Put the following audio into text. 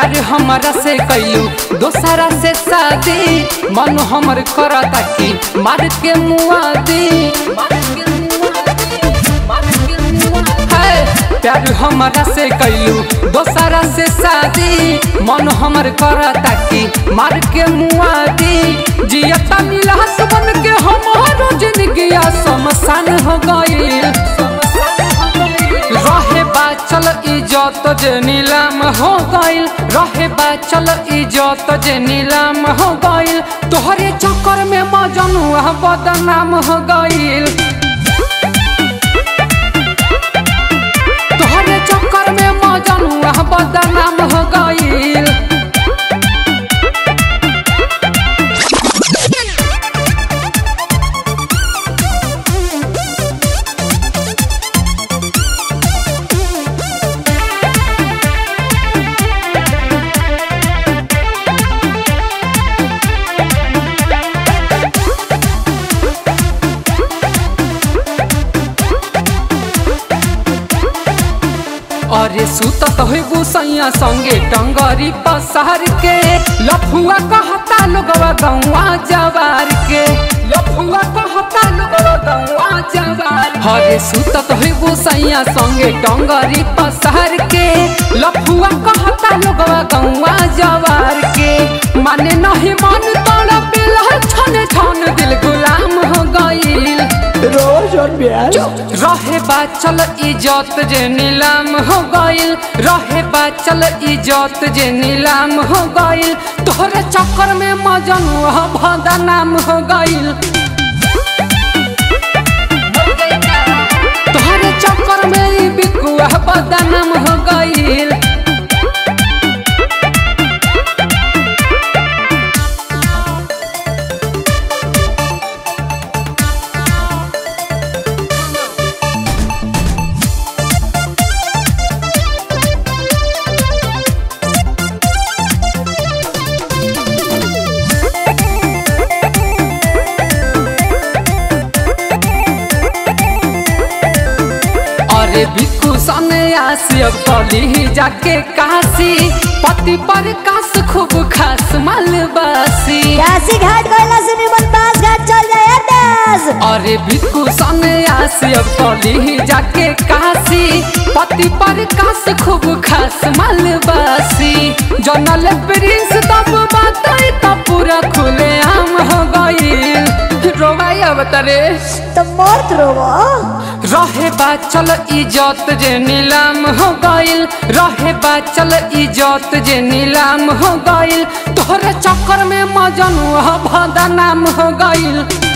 प्यार हमारा से कैलू दोसरा से शादी मन हमर करता कि मार के मुआदी है, प्यार हमारा से कैलू दोसरा से शादी मन हमर करता कि मार के मुआदी जियता मिलास बन के हमारो जिंदगी शमशान हो गईल रहे बाचल इजत जे नीलाम हो गईल रहे बाचल इजत जे नीलाम हो गईल तोहरे चक्कर में मजनुआ बदनाम हो गईल तोहरे चक्कर में मजनुआ बदनाम हो गईल अरे सुतत होइबू सैया संगे टंगरी पसार के लफुआ कहता लोगवा गौवा जवार के लफुआ कहता लोगवा गौवा जवार अरे सुतत होइबू सैया संगे टंगरी पसार के लफुआ कहता लोगवा गौवा जवार के माने नहीं मन तोड़ा पिला छन छन दिल गुलाम हो गईल रोज और ब्याज रहे बाचल इजत जे नीलाम हो गईल रहे बाचल इजत जे नीलाम हो गईल तोहरे चक्कर में मजनुआ बदनाम हो गईल तोहरे चक्कर में ई बिकुआ बदनाम हो गईल अरे बिकू सने आसी अब कली जाके काशी पति पर कास खूब खास मालबासी काशी घाट गइला से निमन बास घाट चल जाए दास अरे बिकू सने आसी अब कली जाके काशी पति पर कास खूब खास मालबासी जनल प्रिंस तब बात तब पूरा खुले आम हो गई रोवाई अवतरे तो मर्द रोवो रहे बाचल इजत जे नीलाम हो गईल रहे बाचल इजत जे नीलाम हो गईल तोहरे चक्कर में मजनुआ बदनाम हो गईल